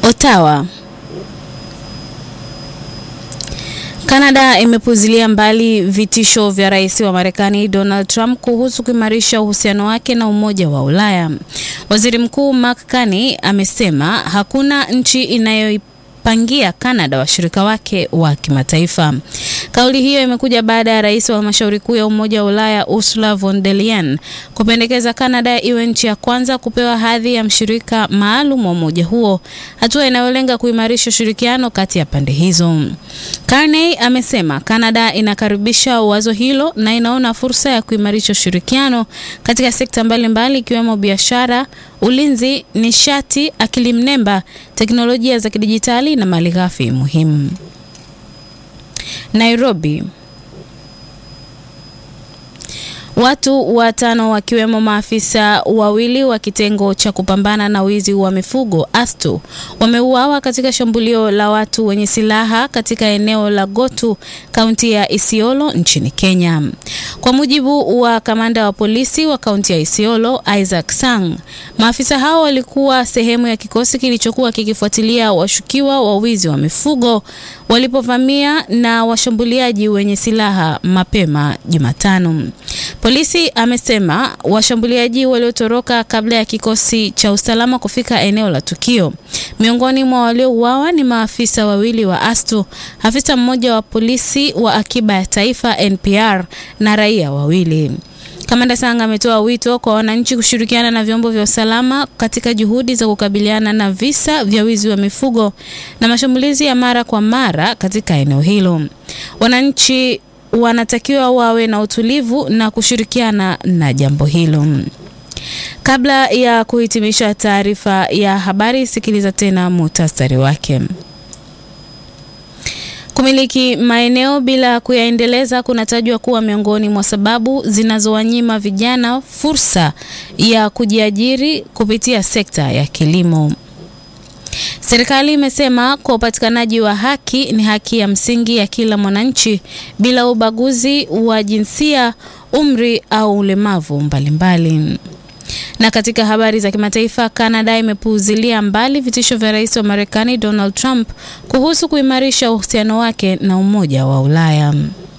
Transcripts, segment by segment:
Ottawa. Kanada imepuzilia mbali vitisho vya rais wa Marekani Donald Trump kuhusu kuimarisha uhusiano wake na Umoja wa Ulaya. Waziri Mkuu Mark Carney amesema hakuna nchi inayo pangia Canada washirika wake wa kimataifa. Kauli hiyo imekuja baada ya rais wa halmashauri kuu ya Umoja wa Ulaya Ursula von der Leyen kupendekeza Canada iwe nchi ya kwanza kupewa hadhi ya mshirika maalum wa umoja huo, hatua inayolenga kuimarisha ushirikiano kati ya pande hizo. Carney amesema Canada inakaribisha wazo hilo na inaona fursa ya kuimarisha ushirikiano katika sekta mbalimbali ikiwemo biashara, ulinzi, nishati, akili mnemba, teknolojia za kidijitali na malighafi muhimu. Nairobi. Watu watano wakiwemo maafisa wawili wa kitengo cha kupambana na wizi wa mifugo ASTU wameuawa katika shambulio la watu wenye silaha katika eneo la Gotu, kaunti ya Isiolo nchini Kenya. Kwa mujibu wa kamanda wa polisi wa kaunti ya Isiolo, Isaac Sang, maafisa hao walikuwa sehemu ya kikosi kilichokuwa kikifuatilia washukiwa wa wizi wa mifugo walipovamia na washambuliaji wenye silaha mapema Jumatano. Polisi amesema washambuliaji waliotoroka kabla ya kikosi cha usalama kufika eneo la tukio. Miongoni mwa waliouawa ni maafisa wawili wa ASTU, afisa mmoja wa polisi wa akiba ya taifa NPR na raia wawili. Kamanda Sanga ametoa wito kwa wananchi kushirikiana na vyombo vya usalama katika juhudi za kukabiliana na visa vya wizi wa mifugo na mashambulizi ya mara kwa mara katika eneo hilo. Wananchi wanatakiwa wawe na utulivu na kushirikiana na jambo hilo. Kabla ya kuhitimisha taarifa ya habari, sikiliza tena muhtasari wake. Kumiliki maeneo bila kuyaendeleza kunatajwa kuwa miongoni mwa sababu zinazowanyima vijana fursa ya kujiajiri kupitia sekta ya kilimo. Serikali imesema kwa upatikanaji wa haki ni haki ya msingi ya kila mwananchi bila ubaguzi wa jinsia, umri au ulemavu mbalimbali. Na katika habari za kimataifa, Canada imepuuzilia mbali vitisho vya rais wa Marekani Donald Trump kuhusu kuimarisha uhusiano wake na Umoja wa Ulaya.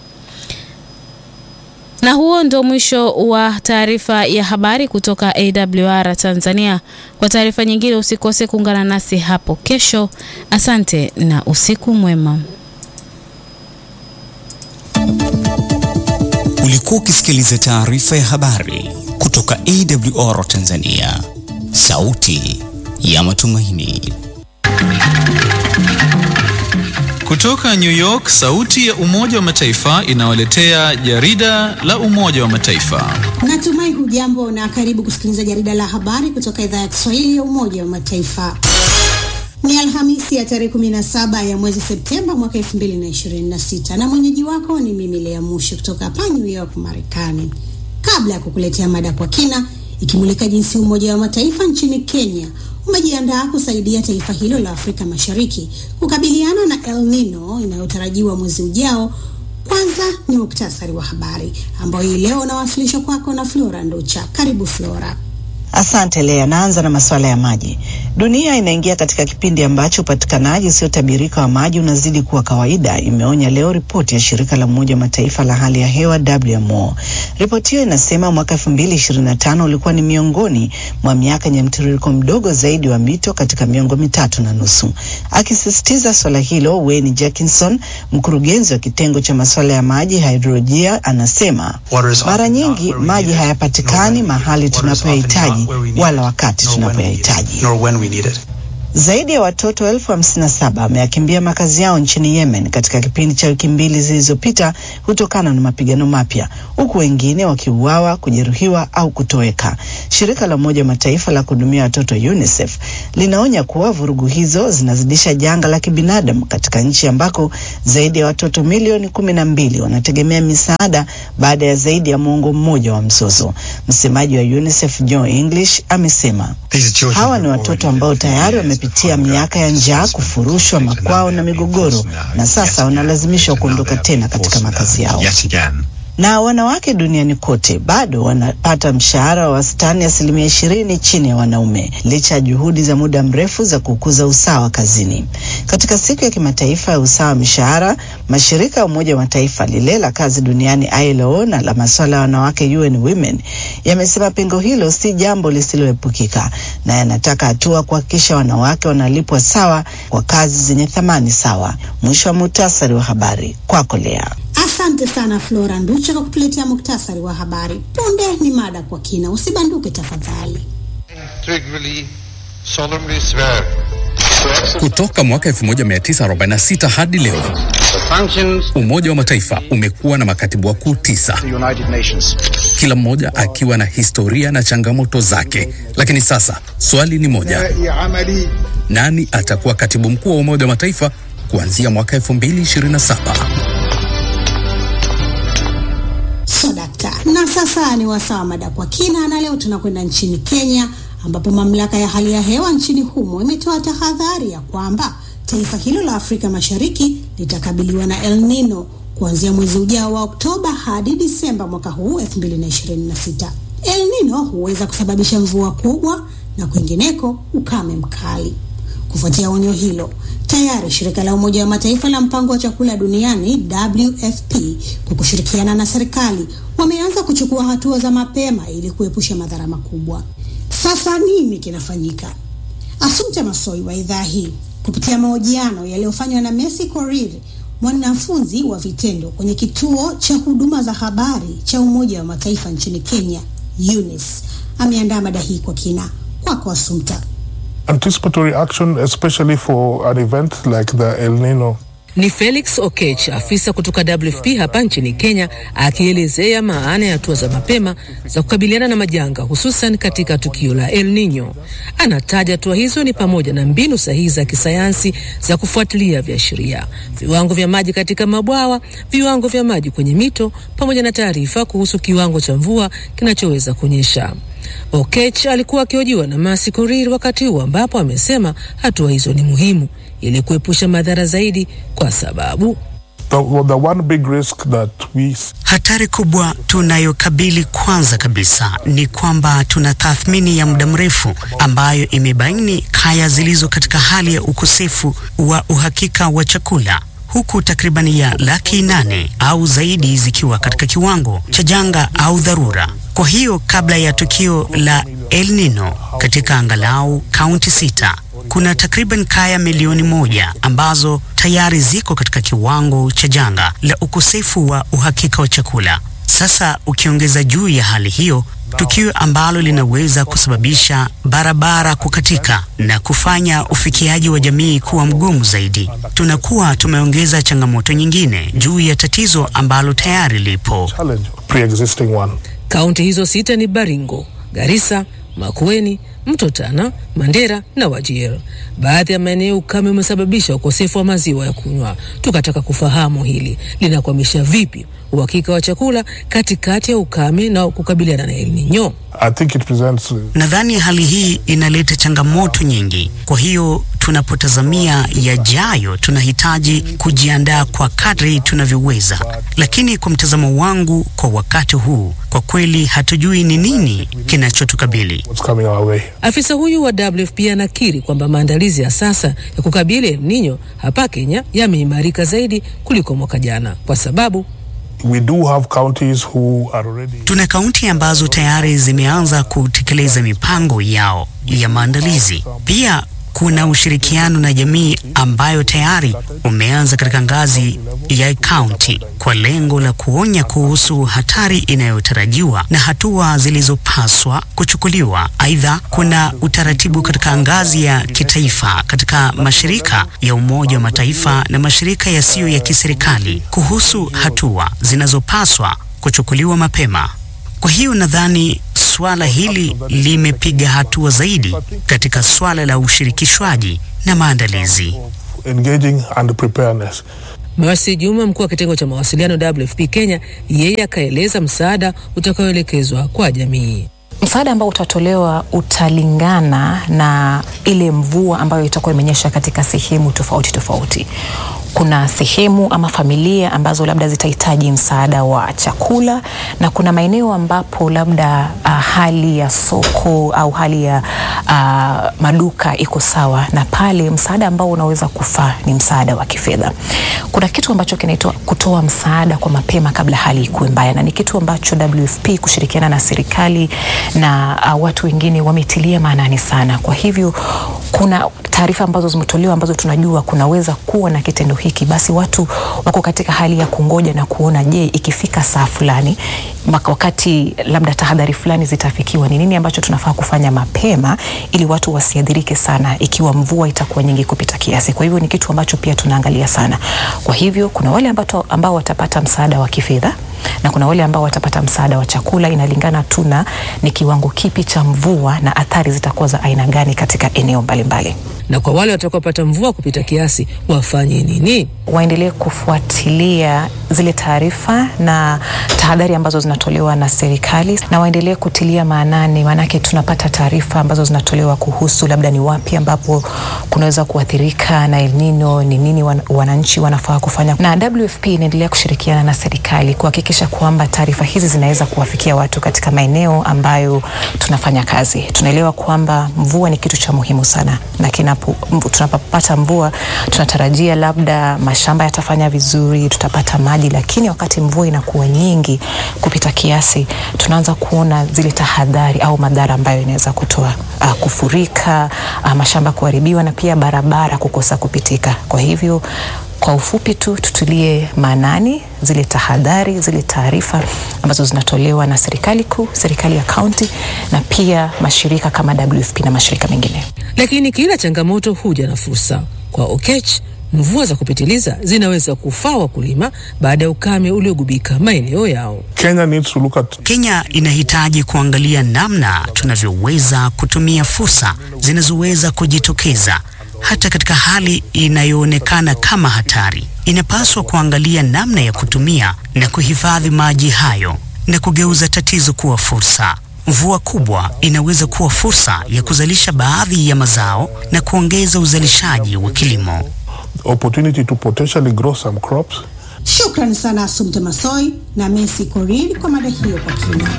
Na huo ndio mwisho wa taarifa ya habari kutoka AWR Tanzania. Kwa taarifa nyingine usikose kuungana nasi hapo kesho. Asante na usiku mwema. Ulikuwa ukisikiliza taarifa ya habari kutoka AWR Tanzania, sauti ya matumaini. Kutoka New York, sauti ya Umoja wa Mataifa inawaletea jarida la Umoja wa Mataifa. Natumai hujambo na karibu kusikiliza jarida la habari kutoka idhaa ya Kiswahili ya Umoja wa Mataifa. Ni Alhamisi ya tarehe 17 ya mwezi Septemba mwaka 2026 na mwenyeji wako ni mimi Lea Mushi kutoka hapa New York, Marekani. Kabla ya kukuletea mada kwa kina ikimulika jinsi Umoja wa Mataifa nchini Kenya umejiandaa kusaidia taifa hilo la Afrika Mashariki kukabiliana na El Nino inayotarajiwa mwezi ujao. Kwanza ni muktasari wa habari ambao hii leo unawasilishwa kwako na Flora Nducha. Karibu Flora. Asante Lea. Naanza na masuala ya maji. Dunia inaingia katika kipindi ambacho upatikanaji usiotabirika wa maji unazidi kuwa kawaida, imeonya leo ripoti ya shirika la Umoja wa Mataifa la hali ya hewa WMO. Ripoti hiyo inasema mwaka 2025 ulikuwa ni miongoni mwa miaka yenye mtiririko mdogo zaidi wa mito katika miongo mitatu na nusu. Akisisitiza swala hilo, Wayne Jackinson, mkurugenzi wa kitengo cha masuala ya maji hidrolojia, anasema mara nyingi maji hayapatikani mahali tunapoyahitaji wala wakati tunapoyahitaji. Zaidi ya watoto elfu hamsini na saba wameyakimbia makazi yao nchini Yemen katika kipindi cha wiki mbili zilizopita kutokana na mapigano mapya, huku wengine wakiuawa, kujeruhiwa au kutoweka. Shirika la Umoja wa Mataifa la kuhudumia watoto UNICEF linaonya kuwa vurugu hizo zinazidisha janga la kibinadamu katika nchi ambako zaidi ya watoto milioni kumi na mbili wanategemea misaada baada ya zaidi ya muongo mmoja wa mzozo. Msemaji wa UNICEF Joe English amesema hawa ni watoto ambao tayari wamepitia miaka ya njaa, kufurushwa makwao na migogoro, na sasa wanalazimishwa kuondoka tena katika makazi yao. na wanawake duniani kote bado wanapata mshahara wa wastani asilimia ishirini chini ya wanaume licha ya juhudi za muda mrefu za kukuza usawa kazini. Katika siku ya kimataifa ya usawa wa mishahara, mashirika ya Umoja wa Mataifa, lile la kazi duniani ILO na la masuala ya wanawake UN Women yamesema pengo hilo si jambo lisiloepukika na yanataka hatua kuhakikisha wanawake wanalipwa sawa kwa kazi zenye thamani sawa. Mwisho wa muhtasari wa habari kwako Lea. Asante sana Flora Nducha kwa kutuletea muktasari wa habari. Punde ni mada kwa kina, usibanduke tafadhali. integrally solemnly swear to exercise Kutoka mwaka 1946 hadi leo, the functions Umoja wa Mataifa umekuwa na makatibu wakuu tisa, of the United Nations. kila mmoja akiwa na historia na changamoto zake. Lakini sasa swali ni moja, nani atakuwa katibu mkuu wa Umoja wa Mataifa kuanzia mwaka 2027? So dakta, na sasa ni wasaa wa mada kwa kina, na leo tunakwenda nchini Kenya ambapo mamlaka ya hali ya hewa nchini humo imetoa tahadhari ya kwamba taifa hilo la Afrika Mashariki litakabiliwa na El Nino kuanzia mwezi ujao wa Oktoba hadi Disemba mwaka huu 2026. El Nino huweza kusababisha mvua kubwa na kwingineko ukame mkali. Kufuatia onyo hilo, tayari shirika la Umoja wa Mataifa la mpango wa chakula duniani WFP kwa kushirikiana na serikali wameanza kuchukua hatua za mapema ili kuepusha madhara makubwa. Sasa nini kinafanyika? Asumta Masoi wa idhaa hii kupitia mahojiano yaliyofanywa na Messi Korir, mwanafunzi wa vitendo kwenye kituo cha huduma za habari cha Umoja wa Mataifa nchini Kenya, UNIS, ameandaa mada hii kwa kina. Kwako Asumta. anticipatory action, especially for an event like the El Nino. Ni Felix Okech, afisa kutoka WFP hapa nchini Kenya, akielezea maana ya hatua za mapema za kukabiliana na majanga, hususan katika tukio la El Nino. Anataja hatua hizo ni pamoja na mbinu sahihi za kisayansi za kufuatilia viashiria, viwango vya maji katika mabwawa, viwango vya maji kwenye mito, pamoja na taarifa kuhusu kiwango cha mvua kinachoweza kunyesha. Okech alikuwa akihojiwa na Masi Korir wakati huo ambapo amesema hatua hizo ni muhimu ili kuepusha madhara zaidi, kwa sababu The, the one big risk that we s- Hatari kubwa tunayokabili kwanza kabisa ni kwamba tuna tathmini ya muda mrefu ambayo imebaini kaya zilizo katika hali ya ukosefu wa uhakika wa chakula huku takribani ya laki nane au zaidi zikiwa katika kiwango cha janga au dharura. Kwa hiyo kabla ya tukio la El Nino katika angalau kaunti sita kuna takriban kaya milioni moja ambazo tayari ziko katika kiwango cha janga la ukosefu wa uhakika wa chakula. Sasa ukiongeza juu ya hali hiyo tukio ambalo linaweza kusababisha barabara kukatika na kufanya ufikiaji wa jamii kuwa mgumu zaidi, tunakuwa tumeongeza changamoto nyingine juu ya tatizo ambalo tayari lipo. challenge pre-existing one. kaunti hizo sita ni Baringo, Garissa, Makueni, Mto Tana, Mandera na Wajir. Baadhi ya maeneo ukame umesababisha ukosefu wa maziwa ya kunywa. Tukataka kufahamu hili linakwamisha vipi uhakika wa chakula katikati ya ukame na kukabiliana na El Nino. I think it presents uh, Nadhani hali hii inaleta changamoto nyingi. Kwa hiyo tunapotazamia yajayo, tunahitaji kujiandaa kwa kadri tunavyoweza, lakini kwa mtazamo wangu, kwa wakati huu, kwa kweli hatujui ni nini kinachotukabili. what's coming our way. Afisa huyu wa WFP anakiri kwamba maandalizi ya sasa ya kukabili El Nino hapa Kenya yameimarika zaidi kuliko mwaka jana kwa sababu We do have counties who are already Tuna kaunti ambazo tayari zimeanza kutekeleza mipango yao ya maandalizi. Pia kuna ushirikiano na jamii ambayo tayari umeanza katika ngazi ya kaunti kwa lengo la kuonya kuhusu hatari inayotarajiwa na hatua zilizopaswa kuchukuliwa. Aidha, kuna utaratibu katika ngazi ya kitaifa katika mashirika ya Umoja wa Mataifa na mashirika yasiyo ya kiserikali kuhusu hatua zinazopaswa kuchukuliwa mapema. Kwa hiyo nadhani suala hili limepiga hatua zaidi katika suala la ushirikishwaji na maandalizi. engaging and preparedness. Mercy Juma, mkuu wa kitengo cha mawasiliano WFP Kenya, yeye akaeleza msaada utakaoelekezwa kwa jamii. Msaada ambao utatolewa utalingana na ile mvua ambayo itakuwa imenyesha katika sehemu tofauti tofauti. kuna sehemu ama familia ambazo labda zitahitaji msaada wa chakula na kuna maeneo ambapo labda uh, hali ya soko au hali ya uh, maduka iko sawa, na pale msaada ambao unaweza kufaa ni msaada wa kifedha. Kuna kitu ambacho kinaitwa kutoa msaada kwa mapema kabla hali ikuwe mbaya, na ni kitu ambacho WFP kushirikiana na serikali na uh, watu wengine wametilia maanani sana. Kwa hivyo kuna taarifa ambazo zimetolewa ambazo tunajua kunaweza kuwa na kitendo hiki, basi watu wako katika hali ya kungoja na kuona, je, ikifika saa fulani wakati labda tahadhari fulani zitafikiwa, ni nini ambacho tunafaa kufanya mapema ili watu wasiadhirike sana ikiwa mvua itakuwa nyingi kupita kiasi. Kwa hivyo ni kitu ambacho pia tunaangalia sana. Kwa hivyo kuna wale ambao, ambao watapata msaada wa kifedha na kuna wale ambao watapata msaada wa chakula. Inalingana tu na ni kiwango kipi cha mvua na athari zitakuwa za aina gani katika eneo mbalimbali. Na kwa wale watakaopata mvua kupita kiasi wafanye nini? Waendelee kufuatilia zile taarifa na tahadhari ambazo zinatolewa na serikali, na waendelee kutilia maanani, maanake tunapata taarifa ambazo zinatolewa kuhusu labda ni wapi ambapo kunaweza kuathirika na El Nino, ni nini wan, wananchi wanafaa kufanya, na WFP inaendelea kushirikiana na serikali kuhakikisha kwamba taarifa hizi zinaweza kuwafikia watu katika maeneo ambayo tunafanya kazi. Tunaelewa kwamba mvua ni kitu cha muhimu sana, na kinapo tunapopata mvua tunatarajia labda mashamba yatafanya vizuri, tutapata maji, lakini wakati mvua inakuwa nyingi kupita kiasi, tunaanza kuona zile tahadhari au madhara ambayo inaweza kutoa uh, kufurika, uh, mashamba kuharibiwa na pia barabara kukosa kupitika. Kwa hivyo kwa ufupi tu tutulie maanani zile tahadhari, zile taarifa ambazo zinatolewa na serikali kuu, serikali ya kaunti na pia mashirika kama WFP na mashirika mengine. Lakini kila changamoto huja na fursa. Kwa Okech, mvua za kupitiliza zinaweza kufaa wakulima baada ya ukame uliogubika maeneo yao. Kenya needs to look at... Kenya inahitaji kuangalia namna tunavyoweza kutumia fursa zinazoweza kujitokeza hata katika hali inayoonekana kama hatari. Inapaswa kuangalia namna ya kutumia na kuhifadhi maji hayo na kugeuza tatizo kuwa fursa. Mvua kubwa inaweza kuwa fursa ya kuzalisha baadhi ya mazao na kuongeza uzalishaji wa kilimo. opportunity to potentially grow some crops. Shukrani sana Asumte Masoi na Messi Korir kwa mada hiyo kwa kina.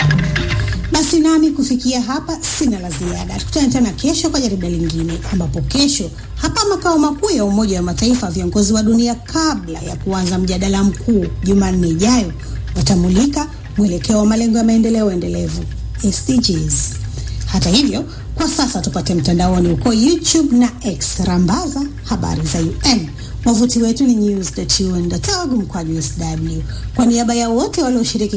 Basi nami kufikia hapa sina la ziada. Tukutane tena kesho kwa jarida lingine, ambapo kesho hapa makao makuu ya Umoja wa Mataifa, viongozi wa dunia kabla ya kuanza mjadala mkuu Jumanne ijayo watamulika mwelekeo wa malengo ya maendeleo endelevu SDGs. Hata hivyo, kwa sasa tupate mtandaoni huko YouTube na X, rambaza habari za UN. Wavuti wetu ni news.un.org mkwaju sw. Kwa niaba ya wote walioshiriki